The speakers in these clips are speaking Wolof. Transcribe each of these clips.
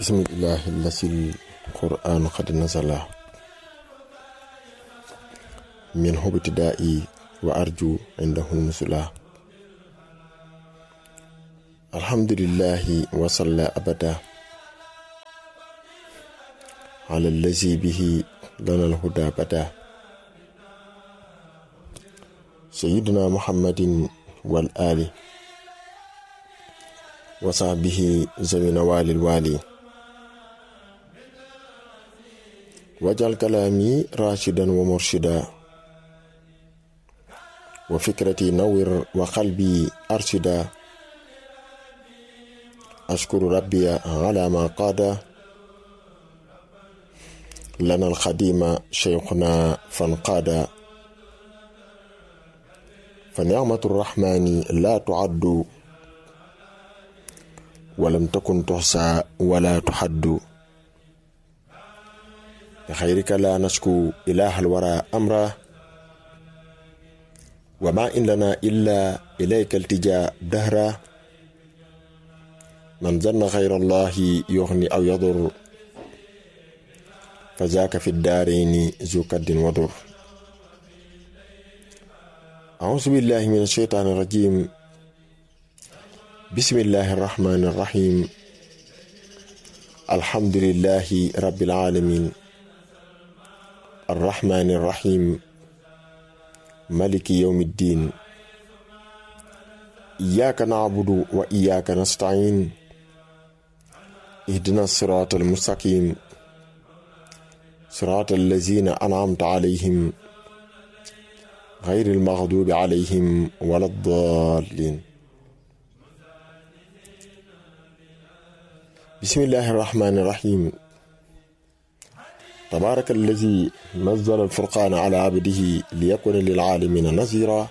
bismillahi lasil qur'anu qad nazala min hubtida'i wa arju indahu nusula alhamdulillahi wa salla abada ala allazi bihi lana alhuda bada sayyidina muhammadin wal ali wa sahbihi zawina walil wali wajal kalaami rashidan wa murshida wa fikrati nawir wa qalbi arshida ashkuru rabbiya ala ma qaada lana alxadima cheikhuna fanqaada fa nicmatu rrahmani la tuaddu walam takun tuxsa wala tuxaddu بخيرك لا نشكو إله الورى أمرا وما إن لنا إلا إليك التجاء دهرا من ظن غير الله يغني أو يضر فذاك في الدارين ذو كد وضر أعوذ بالله من الشيطان الرجيم بسم الله الرحمن الرحيم الحمد لله رب العالمين الرحمن الرحيم ملك يوم الدين إياك نعبد وإياك نستعين اهدنا الصراط المستقيم صراط الذين أنعمت عليهم غير المغضوب عليهم ولا الضالين بسم الله الرحمن الرحيم تبارك الذي نزل الفرقان على عبده ليكون للعالمين نذيرا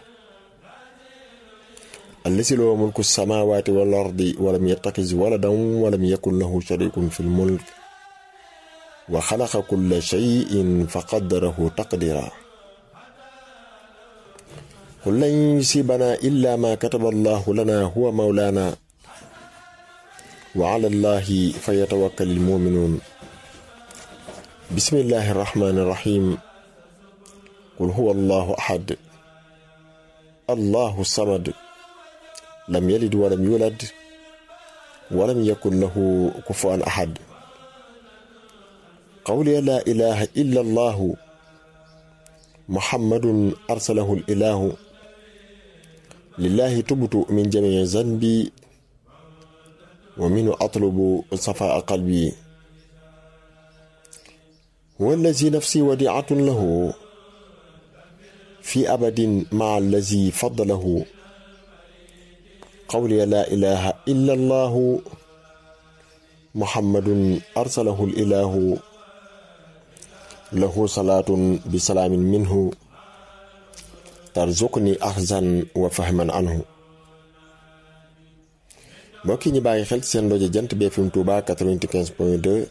الذي له ملك السماوات والأرض ولم يتخذ ولدا ولم يكن له شريك في الملك وخلق كل شيء فقدره تقديرا قل لن يصيبنا إلا ما كتب الله لنا هو مولانا وعلى الله فيتوكل المؤمنون بسم الله الرحمن الرحيم قل هو الله أحد الله الصمد لم يلد ولم يولد ولم يكن له كفوا أحد قولي لا إله إلا الله محمد أرسله الإله لله تبت من جميع ذنبي ومنه أطلب صفاء قلبي هو الذي نفسي وديعة له في أبد مع الذي فضله قولي لا إله إلا الله محمد أرسله الإله له صلاة بسلام منه ترزقني أخزا وفهما عنه mbokki ñi bàyyi xel seen rajo jant bi FM Touba 95.2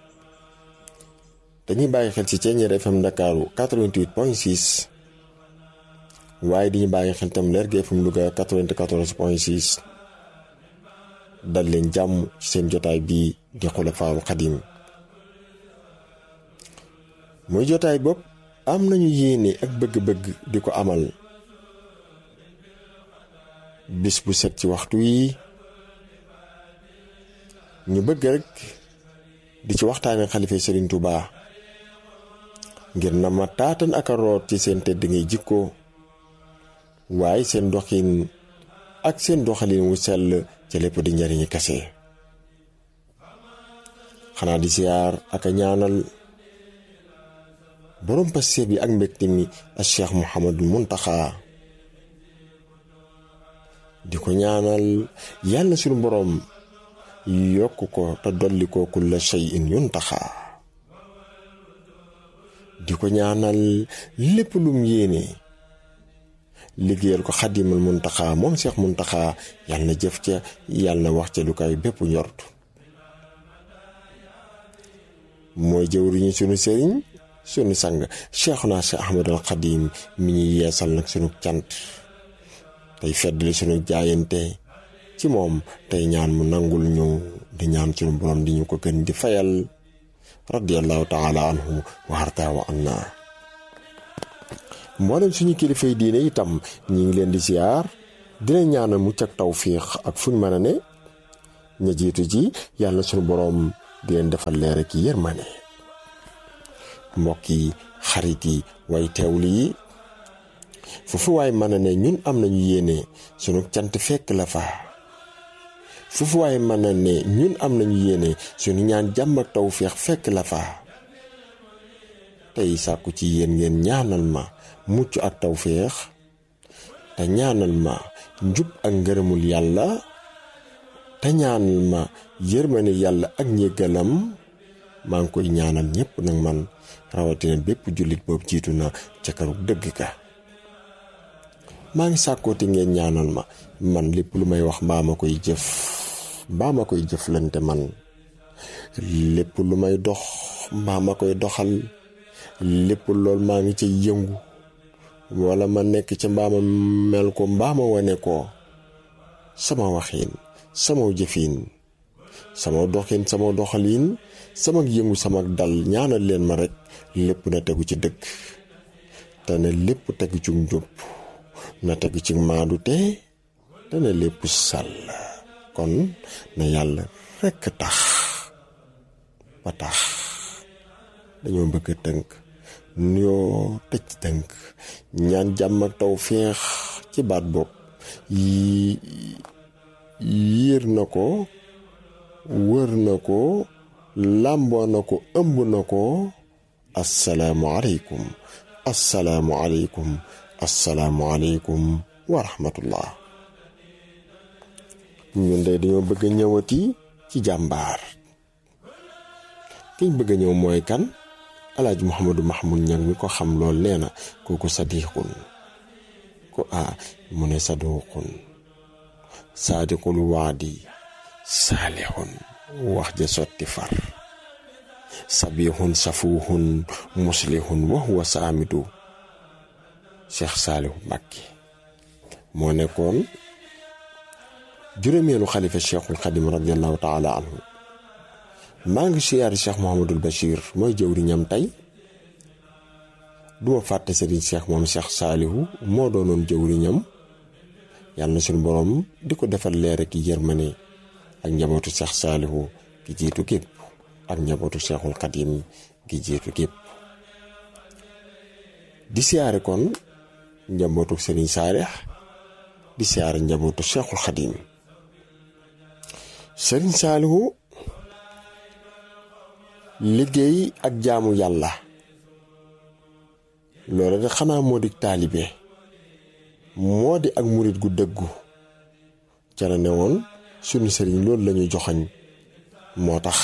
dañuy bàyyi xel ci Ceeñeer FM Ndakaaru 88.6 waaye di ñu bàyyi xel tam Lergui FM Louga 94.6 dal leen jàmm ci seen jotaay bii di Xulafaa'ul Xadiim muy jotaay bopp am nañu yéene ak bëgg-bëgg di ko amal bis bu set ci waxtu yi ñu bëgg rek di ci waxtaane xalifa Serigne Touba ngir na ma taatan ak a root ci seen tedd ngay jikko waaye seen doxin ak seen doxalin wu sell ca lépp di njariñi kase xanaa di siyaar ak a ñaanal borom passe bi ak mbégte mi ak Cheikh Mouhamadou Muntaxa di ko ñaanal yàlla suñu borom yokk ko te dolli ko kulla shay'in yuntaxa di ko ñaanal lépp lum yéene liggéeyal ko xadimal muntaxa moom seex muntaxa yàlla na jëf ca yàlla na wax ca lu kay bépp njort mooy jëwriñu sunu sëriñ sunu sang cheikhuna cheikh ahmadul xadim mi ñuy yeesal nag sunu cant tey feddali sunu jaayante ci moom tey ñaan mu nangul ñu di ñaan suñu borom di ñu ko gën di fayal radiyallahu taala anhu wa harta wa anna mboolem suñu kilifay diine itam ñi ngi leen di siyaar dina ñaanal mucc ak tawfiix ak fuñ mën a ne ña jiitu ji yàlla suñu boroom di leen defal leer ak yërmane mbokk yi xarit yi way teewlu yi foofu waay mën a ne ñun am nañu yéene sunu cant fekk la fa foofu waay mën a ne ñun am nañu yéene sunu ñaan jàmm ak tawfiix fekk la fa tey sàkku ci yéen ngeen ñaanal ma mucc ak tawféex te ñaanal ma njub ak ngërëmul yàlla te ñaanal ma yërmane yàlla ak njëggalam maa ngi koy ñaanal ñépp nag man rawatina bépp jullit boobu jiitu na ca karu dëgg ka maa ngi sàkkooti ngeen ñaanal ma man lépp lu may wax mbaa ma koy jëf mbaa ma koy jëflante man lépp lu may dox mbaa ma koy doxal lépp lool maa ngi ca yëngu wala ma nekk ca mbaama mel ko mbaama wane ko sama waxiin sama jëfiin sama doxin sama doxaliin sama yëngu sama dal ñaanal leen ma rekk lépp na tegu ci dëgg te ne lépp tegu ci njub na tegu ci maadu te te ne lépp sàll kon na yàlla rekk tax ba tax dañoo bëgg a tënk nuyoo tëj tënk ñaan jàmm ak taw féex ci baat bopp yi yiir na ko wër na ko làmboo na ko ëmb na ko assalaamu aleykum assalaamu aleykum assalaamu aleykum wa rahmatullah ñun de dañoo bëgg a ñëwati ci jàmbaar kiñ bëgg a ñëw mooy kan alaaji muhammadu mahmud ñang mi ko xam lool nee na kooku sadiqun ko a mu ne saduqun saadiqul waadi saalihun wax ja sotti far sabihun safuhun muslihun wa huwa saamidu cheikh saalihu mbàkke moo nekkoon juróomeelu xalifa cheikhul xadim radiallahu taala anhu maa ngi siyaari cheikh Mouhamadul Bachir mooy jëwriñam tey duma fàtte sëriñ cheikh moom cheikh saalihu moo doonoon jëwriñam yàlla na suñu borom di ko defal leer ak yërmane ak njabootu cheikh saalihu gi jiitu gépp ak njabootu cheikhul xadim gi jiitu gépp di siyaare kon njabootu sëriñ saalix di siyaare njabootu cheikhul xadim sëriñ saalihu liggéey ak jaamu yàlla loolu de xanaa moo di taalibe moo di ak murit gu dëggu ca la ne woon sunu sëriñ loolu lañuy joxañ moo tax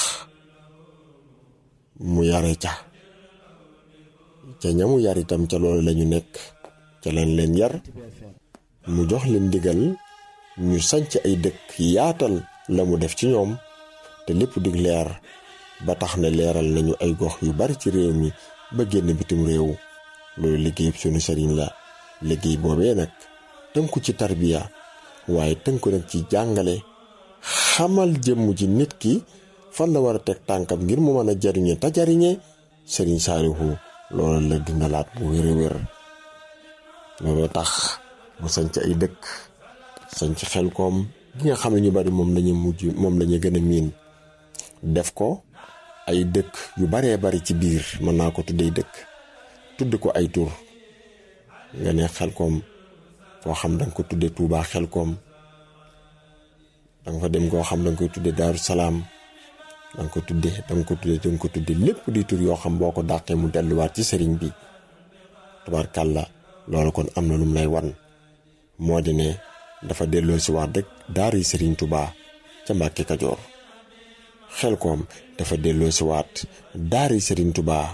mu yare ca ca ñamu yar itam ca loolu lañu nekk ca lañ leen yar mu jox leen ndigal ñu sanc ay dëkk yaatal la mu def ci ñoom te lépp dig leer ba tax na leeral nañu ay gox yu bari ci réew mi ba génn bitim réew loolu liggéey sunu sëriñ la liggéey boobee nag tënku ci tarbiya waaye tënku nag ci jàngale xamal jëmm ji nit ki fan la war a teg tànkam ngir mu mën a jariñe te jariñe sëriñ Saalihu loolu la dundalaat bu wér a wér loolu tax mu sanc ay dëkk sanc xel koom gi nga xam ne ñu bari moom lañu mujj moom lañu gën a miin def ko ay dëkk yu baree bari ci biir mën naa ko tuddee dëkk tudd ko ay tur nga ne xel koom foo xam danga ko tudde Tuubaa xel koom danga fa dem koo xam danga koy tudde Daaru Salaam danga ko tudde danga ko tudde danga ko tudde lépp di tur yoo xam boo ko dàqee mu delluwaat ci sëriñ bi tubaarkàlla loolu kon am na lu mu lay wan moo di ne dafa delloo si waat rek daara yi sëriñ Tuubaa ca Mbàkke Kajoor xel koom dafa delloo si waat daara yi sëriñ Tuubaa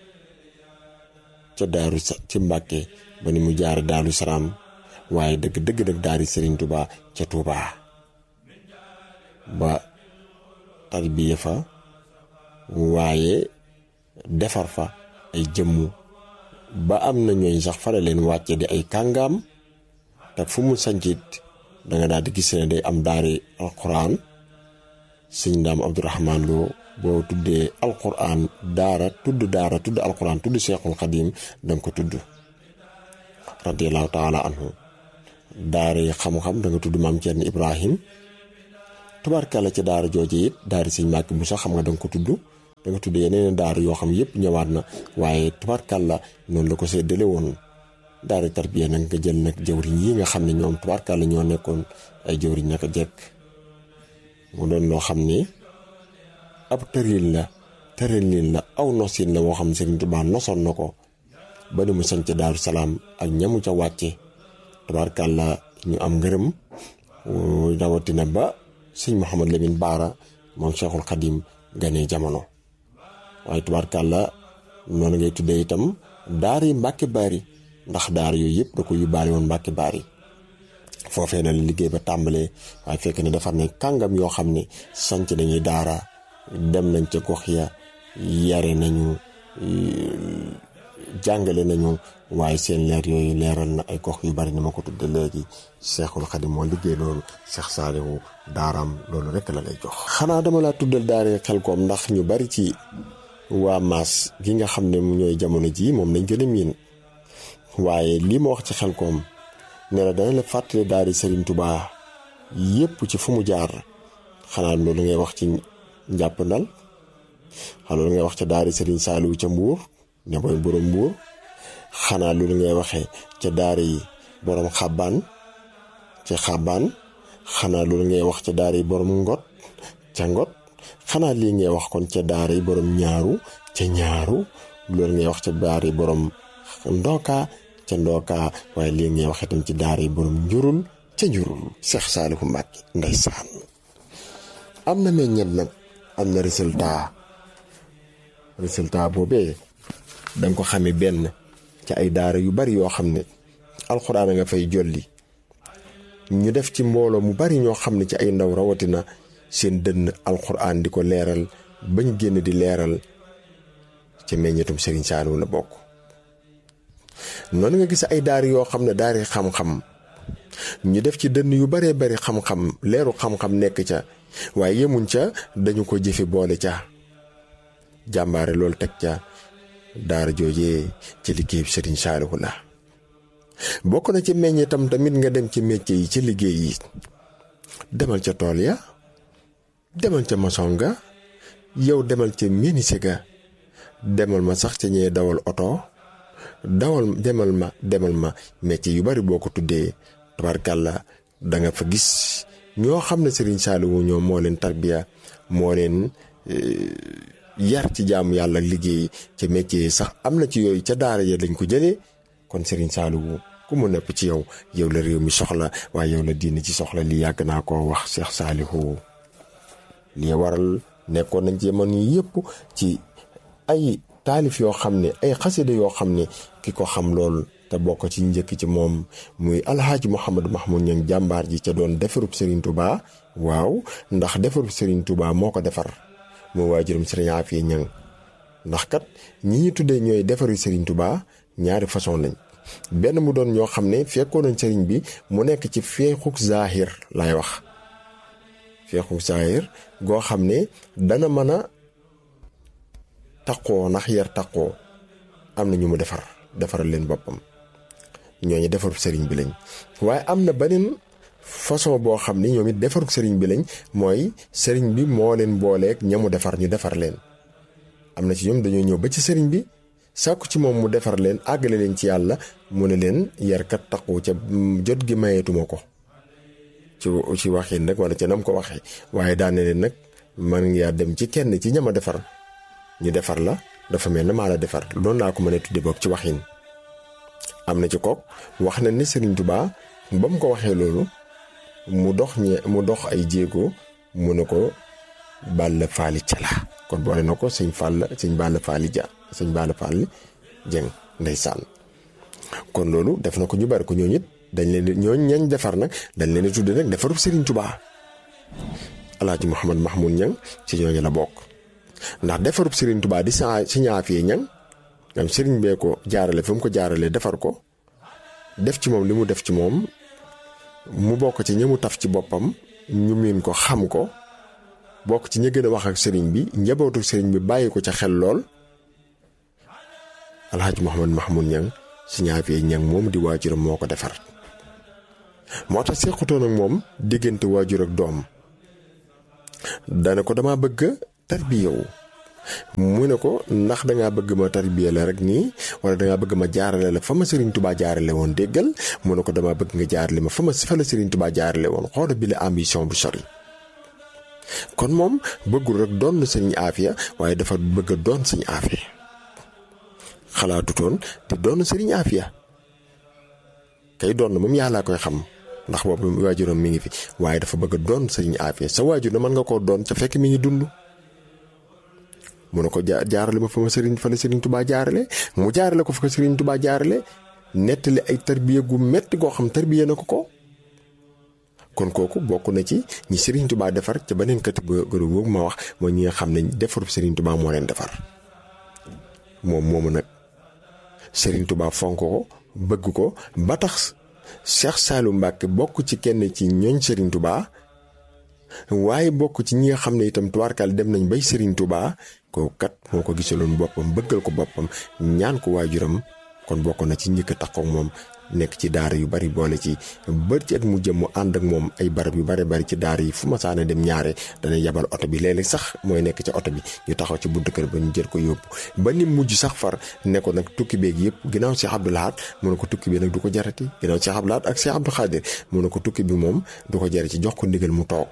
ca daaru ci Mbàkke ba ni mu jaar Daaru Salaam waaye dëgg dëgg nag daara yi sëriñ Tuubaa ca Tuubaa ba tarbiya fa waaye defar fa ay jëmmu ba am na ñooñ sax fara leen wàcce di ay kàngaam te fu mu sancit danga daal di gis ne day am daari alquran sëñ Ndaam Abdourahman Lo boo tuddee alquran daara tudd daara tudd alquran tudd Cheikhul Xadim danga ko tudd radiallahu taala anhu daara yi xam-xam da nga tudd maam Thierno Ibrahim tubaarkàlla ci daara jooje it daara sëñ Màkki bu sax xam nga da nga ko tudd da nga tudd yeneen daara yoo xam yëpp ñëwaat na waaye tubaarkàlla noonu la ko séddale woon daara tarbiya nag nga jël nag jëwriñ yi nga xam ne ñoom tubaarkàlla ñoo nekkoon ay jëwriñ naka jekk mu doon loo xam ni ab tëril la tëralin la aw nosin la woo xam ne Sëriñ Tuubaa nosoon na ko ba ni mu sanc Daaru Salaam ak ñamu ca wàcce tubaarkàlla ñu am ngërëm rawatina ba sëñ Mouhamad Lamine Baara moom Cheikhul Khadim ganee jamono waaye tubaarkàlla noonu ngay tuddee itam daara yi Mbàkke Baari ndax daara yooyu yëpp da ko yóbbaale woon Mbàkke Baari foofee na la liggéey ba tàmbalee waaye fekk ne defar nañ kàngam yoo xam ne sanc nañuy daara dem nañ ca gox ya yare nañu jàngale nañu waaye seen leer yooyu leeral na ay gox yu bari ni ma ko tudde léegi Cheikhul Khadim moo liggéey loolu Cheikh Saliou daaraam loolu rek la lay jox xanaa dama laa tuddal daare Xelkom ndax ñu bari ci waa maas gi nga xam ne ñooy jamono ji moom lañ gën a miin waaye lii ma wax ci Xelkom ne la dana la fàttali daari Serigne Touba yépp ci fu mu jaar xanaa loolu ngay wax ci njàpp ndal xanaa loolu ngay wax ca daari Serigne Saliou ca Mbuur ne mooy borom Mbuur xanaa loolu ngay waxee ca daari borom xabaan ca xabaan xanaa loolu ngay wax ca daari borom ngot ca ngot xanaa lii ngay wax kon ca daari borom ñaaru ca ñaaru loolu ngay wax ca daari borom ndooka ca ndooka waaye lii ngay wax itam ci daara yi borom njurul ca njurul Cheikh Saliou Mbacke ndeysaan am na meññet nag am na résultat résultat boobee da nga ko xamee benn ci ay daara yu bari yoo xam ne alxuraan nga fay jolli ñu def ci mbooloo mu bari ñoo xam ne ci ay ndaw rawatina seen dënn alxuraan di ko leeral bañ génn di leeral ca meññetum Serigne Saliou la bokk. noonu nga gis ay daara yoo xam ne daari xam-xam ñu def ci dënn yu baree bari xam-xam leeru xam-xam nekk ca waaye yemuñ ca dañu ko jëfe boole ca jàmbaare loolu teg ca daara joojee ci liggéey Serigne Saliou la bokk na ci meññetam tamit nga dem ci métier yi ci liggéey yi demal ca tool ya demal ca maçon ga yow demal ca menuisier ga demal ma sax ca ñee dawal oto dawal demal ma demal ma métier yu bari boo ko tuddee tabarkàlla da nga fa gis ñoo xam ne Serigne Saliou ñoom moo leen tarbiya moo leen yar ci jaamu yàlla liggéey ca métier yi sax am na ci yooyu ca daara ya lañ ko jëlee kon Serigne Saliou ku mu nepp ci yow yow la réew mi soxla waaye yow la diine ci soxla li yàgg naa koo wax Cheikh Saliou li waral nekkoon nañ ci jamono yi yëpp ci ay taalif yoo xam ne ay xasida yoo xam ne ki ko xam lool te bokk ci njëkk ci moom muy alhaaji Mouhamadou Mahmoud Niang jàmbaar ji ca doon defarub Serigne Touba waaw ndax defarub Serigne Touba moo ko defar moo waajuram Serigne Afia Niang ndax kat ñi ñu tuddee ñooy defaru Serigne Touba ñaari façon lañ benn mu doon ñoo xam ne fekkoon nañ Serigne bi mu nekk ci feexuk zahir laay wax feexuk zahir goo xam ne dana mën a taqoo ndax yar taqoo am na ñu mu defar defaral leen boppam ñooñu defarub sëriñ bi lañ waaye am na beneen façon boo xam ni ñoom it defarub sëriñ bi lañ mooy sëriñ bi moo leen booleeg ña mu defar ñu defar leen. am na ci ñoom dañoo ñëw ba ci sëriñ bi sàkku ci moom mu defar leen àggale leen ci yàlla mu ne leen yarkat taqu ca jot gi mayeetuma ko ci ci waxin nag wala ca nam ko waxee waaye daane leen nag man ngaa dem ci kenn ci ñama defar. ñu defar la dafa mel ne maa la defar loolu laa ko mën a tudde boog ci waxin am na ci kook wax na ni Serigne Touba ba mu ko waxee loolu mu dox ñe mu dox ay jéego mu ne ko Balla Faali Cala kon boole na ko sëñ Fall sëñ Balla Faali Ja sëñ Balla Faali Jeng ndeysaan kon loolu def na ko ñu bari ko ñooñu it dañ leen ñooñ ñañ defar nag dañ leen di tudde nag defarub Serigne Touba Alaaji Mouhamad Mahmoud Niang ci ñooñu la bokk. ndax defarub Serigne Touba di sa si ñaafee ñang ngam Serigne bee ko jaarale fi mu ko jaarale defar ko def ci moom li mu def ci moom mu bokk ci ñëmu taf ci boppam ñu miin ko xam ko bokk ci ña gën a wax ak sëriñ bi njabootu sëriñ bi bàyyi ko ca xel lool alxaaji Mouhamad Mahmoud Ñang si ñaafee ñang moom di waajuram moo ko defar moo tax sequtoon ak moom diggante waajur ak doom dana ko dama bëgg tarbiyewu mu ne ko ndax dangaa bëgg ma tarbiye la rek nii wala dangaa bëgg ma jaarale la fa ma Serigne Touba jaarale woon déggal mu ne ko dama bëgg nga jaarale ma fa ma fa la Serigne Touba jaarale woon xoola bi la ambition bu sori kon moom bëggul rek doon sëñ Afia waaye dafa bëgg a doon sëñ Afia xalaatutoon te doon sëriñ Afia kay doon moom yàllaa koy xam ndax boobu waajuram mi ngi fi waaye dafa bëgg a doon sëriñ Afia sa waajur na mën nga koo doon ca fekk mi ngi dund. mu ne ko ja jaarale ma fa ma sëriñ fa la sëriñ Touba jaarale mu jaarale ko fa ko sëriñ Touba jaarale nettali ay tarbiya gu metti goo xam tarbiya na ko ko. kon kooku bokk na ci ñi Serigne Touba defar ca beneen catégorie boobu ma wax mooy ñi nga xam ne defarub Serigne Touba moo leen defar moom moomu nag Serigne Touba fonk ko bëgg ko ba tax Cheikh Saliou Mbacke bokk ci kenn ci ñooñ Serigne Touba waaye bokk ci ñi nga xam ne itam tubaarkaal dem nañ bay Serigne Touba kooku kat moo ko gisaloon boppam bëggal ko boppam ñaan ko waajuram kon bokk na ci njëkk a tax moom. nekk ci daara yu bari boole ci bër ci at mu jëm mu ànd ak moom ay barab yu bari bari ci daara yi fu ma saana dem ñaare dana yabal oto bi léeg-léeg sax mooy nekk ca oto bi ñu taxaw ci buntu kër ba ñu jël ko yóbbu ba ni mujj sax far ne ko nag tukki beeg yëpp ginnaaw Cheikh Abdou Lahad mu ne ko tukki bi nag du ko jarati ginnaaw Cheikh Abdou Lahad ak Cheikh Abdou Khadir mu ne ko tukki bi moom du ko jarati jox ko ndigal mu toog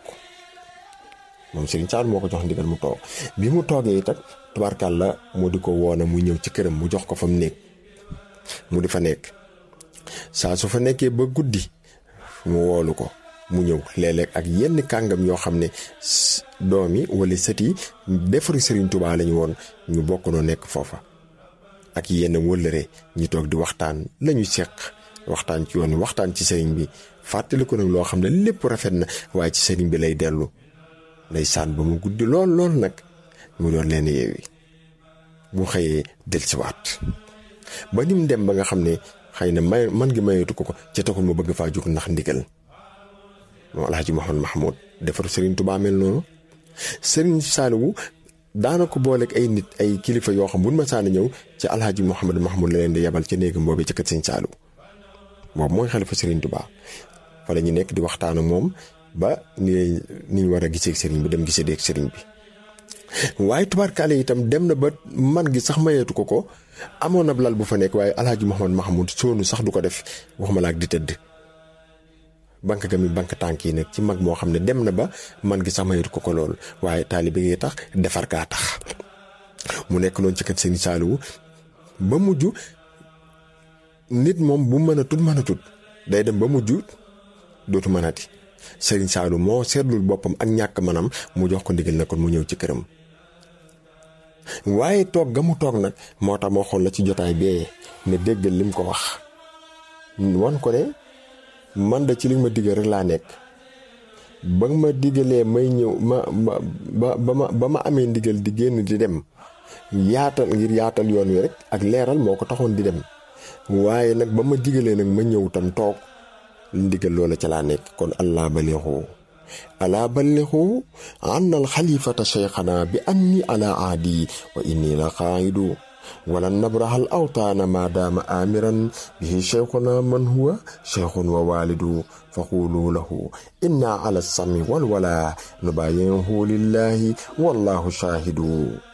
moom Serigne Sall moo ko jox ndigal mu toog bi mu toogee itam tubaarkàl la mu di ko woona mu ñëw ci këram mu jox ko fa mu nekk mu di fa nekk saa su fa nekkee ba guddi mu woolu ko mu ñëw léeg-léeg ak yenn kàngam yoo xam ne doom yi wala sët yi defaru Serigne Touba lañu woon ñu bokk noo nekk foofa ak yenn wëllëre ñu toog di waxtaan lañu seq waxtaan ci yoon waxtaan ci sëriñ bi fàttali ko nag loo xam ne lépp rafet na waaye ci sëriñ bi lay dellu lay saan ba mu guddi lool lool nag mu doon leen yeewi bu xëyee dellusiwaat ba ni mu dem ba nga xam ne. xëy na may man gi mayeetu ko ko ca taxul ma bëgg faa jóg ndax ndigal moom alhaji Mouhamad Mahmoud defaru Serigne Touba mel noonu Serigne Saliou daana ko booleeg ay nit ay kilifa yoo xam buñ ma saana ñëw ci alhaji Mouhamad Mahmoud la leen di yebal ca néegam boobu ca kër Serigne Saliou boobu mooy xalifa Serigne Touba fa la ñu nekk di waxtaan ak moom ba ni ni ñu war a gisee ak Serigne bi dem gisee ak Serigne bi waaye tubaarkaale itam dem na ba man gi sax mayeetu ko ko amoon na lal bu fa nekk waaye alhaji Mouhamad Mahmoud soonu sax du ko def waxuma la ak di tëdd banque ga mi banque tànk yi nag ci mag moo xam ne dem na ba man gi sax mayeetu ko ko lool waaye taalibe gi tax defar kaa tax mu nekk noonu ci kat sëñ Saliou ba mujj nit moom bu mën a tut mën a tut day dem ba mujj dootu mënati Serigne Saliou moo seetlul boppam ak ñàkk manam mu jox ko ndigal na kon mu ñëw ci këram waaye toog ga mu toog nag moo tax moo xool la ci jotaay bee ne déggal lim ko wax wan ko ne man da ci li ma diggal rek laa nekk ba ma diggalee may ñëw ma ba ba ma ba ma amee ndigal di génn di dem yaatal ngir yaatal yoon wi rek ak leeral moo ko taxoon di dem waaye nag ba ma diggalee nag ma ñëw tam toog ndigal loola ca laa nekk kon allah balixu alaa balixu anna al xalifata cheikhana bi anni ala aadi wa inni la xaayidu wala nabrahal awtaana ma daama amiran bihi cheikhuna man huwa cheikhun wa walidu fa qulu lahu inna ala sami walwala nubayihu lillahi wallahu shahidu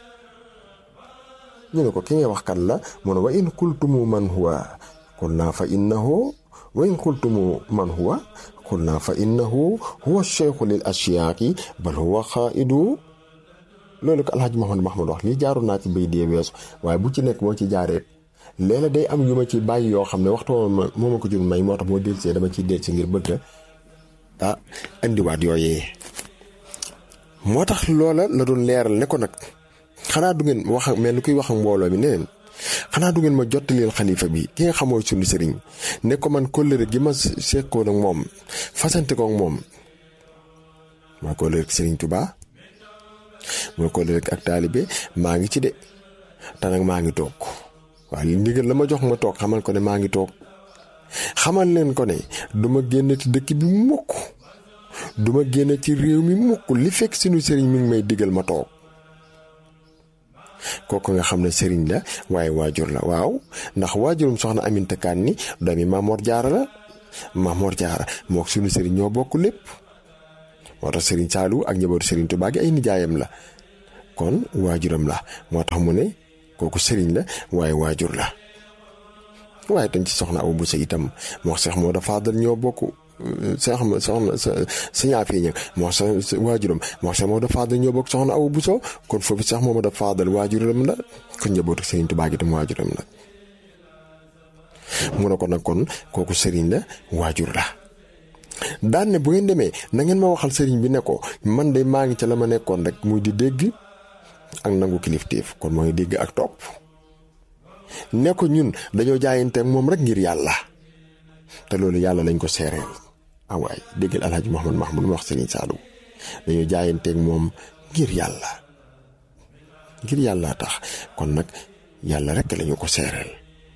ñu ne ko ki ngay wax kan la mu ne wa in kultumu man huwa qulna fa innahu wa in qultumu man huwa qulna fa innahu huwa cheikhu lil ashiyaaqi bal huwa xaaidu loolu ko alhaji Mouhamad Mahmoud wax lii jaaru naa ci bay dee weesu waaye bu ci nekk moo ci jaareet léeg day am yu ma ci bàyyi yoo xam ne waxtu moo ma ko jur may moo tax moo delsee dama ciy delsi ngir bëgg ah indiwaat yooyee moo tax loola la doon leeral ne ko nag xanaa du ngeen wax mel ni kuy wax ak mbooloo mi neneen xanaa du ngeen ma jottaleel xalifa bi ki nga xamoo sunu sëriñ ne ko man kóllëre gi ma sekkoon ak moom fasante ko ak moom maa kóllëre ak sëriñ Tuubaa mooy kóllëre ak taalibe maa ngi ci de te nag maa ngi toog waaye ndigal la ma jox ma toog xamal ko ne maa ngi toog xamal leen ko ne duma génn ci dëkk bi mukk duma génn ci réew mi mukk li fekk sunu sëriñ mi ngi may digal ma toog kooku nga xam ne sëriñ la waaye waajur la waaw ndax waajurum soxna Aminta Kan ni doomi Maamoor Jaara la Maamoor Jaara mook sunu sëriñ ñoo bokk lépp moo tax sëriñ Saalu ak njabootu sëriñ Tuubaa gi ay nijaayam la kon waajuram la moo tax mu ne kooku sëriñ la waaye waajur la waaye tam ci soxna Awa Bousso itam moo Seex moo da faadal ñoo bokk seex ma soxna sa sañaa fii ñëg moo sa waajuram moo Seex moo da faadal ñoo bokk soxna Awa Bousso kon foofu Seex moo da faadal waajuram la kon njabootu sëriñ Tuubaa gi tam waajuram la mu ne ko nag kon kooku sëriñ la waajur la daan ne bu ngeen demee na ngeen ma waxal sëriñ bi ne ko man de maa ngi ca la ma nekkoon rek muy di dégg ak nangu kilifteef kon mooy dégg ak topp ne ko ñun dañoo jaayanteeg moom rek ngir yàlla te loolu yàlla lañ ko seereel ah waay déggal alhaji Mouhamad Mahmoud mu wax sëriñ Saalum dañoo jaayanteeg moom ngir yàlla ngir yàlla tax kon nag yàlla rek lañu ko seereel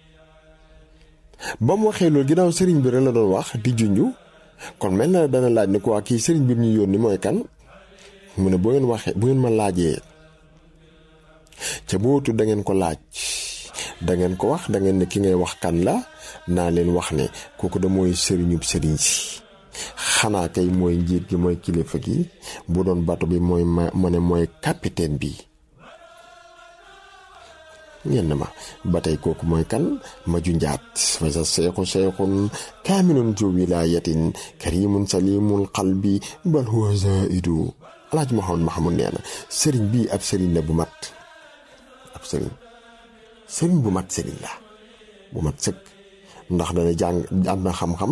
ba mu waxee loolu ginnaaw sëriñ bi rek la doon wax di junju kon mel na dana laaj ne ko waa kii sëriñ bi ñu yónni mooy kan mu ne bu ngeen waxee bu ngeen ma laajee ca bootu da ngeen ko laaj da ngeen ko wax da ngeen ne ki ngay wax kan la naa leen wax ne kooku da mooy sëriñub sëriñ si xanaa kay mooy njiit gi mooy kilifa gi bu doon bato bi mooy ma ma ne mooy capitaine bi ñenn ma ba tey kooku mooy kan ma ju njaat fa sa seexu seexun kaamilun zu wilaayatin karimun salimul qalbi bal huwa zaidu alaaji Muhammad Mahamud nee na sëriñ bii ab sëriñ la bu mat ab sëriñ sëriñ bu mat sëriñ la bu mat sëkk ndax dana jàng am na xam-xam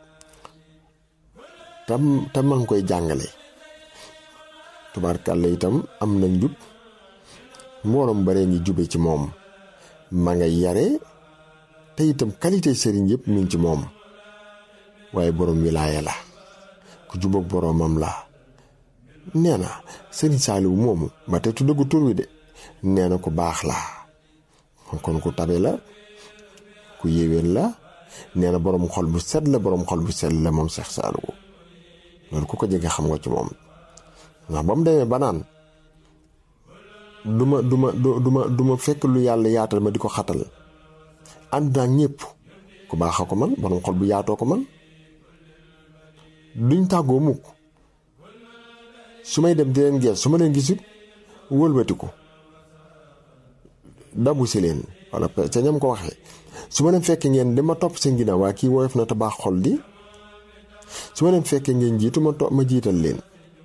tam te ma ngi koy jàngale tubaarkàlla itam am na njub mbooloom bare ngi jube ci moom ma nga yare te itam qualité sëriñ yëpp mi ngi ci moom waaye borom wilaaya la ku jubóog boromam la nee na sëriñ Saaliwu moomu ba te tuddagu tur wi de nee na ku baax la kon ku tabe la ku yéwén la nee na borom xol bu set la borom xol bu set la moom Seex Saaliwu loolu ku ko jege xam nga ci moom ndax ba mu demee ba naan duma duma duma duma fekk lu yàlla yaatal ma di ko xatal ànd naa ñëpp ku baax a ko man borom xol bu yaatoo ko man duñ tàggoo mukk su may dem di leen gees su ma leen gisul wëlbatiku dabu si leen wala ca ñam ko waxee su ma leen fekkee ngeen dama topp seen ginnaaw waa kii woyof na te baax xol di su ma leen fekkee ngeen jiitu ma to ma jiital leen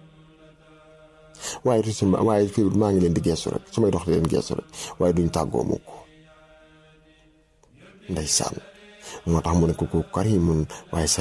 waaye tu ma waaye fii maa ngi leen di geesu rek su may dox di leen geesu rek waaye duñ tàggoo mukk ndeysaan moo tax mu ne ko ko karimun waaye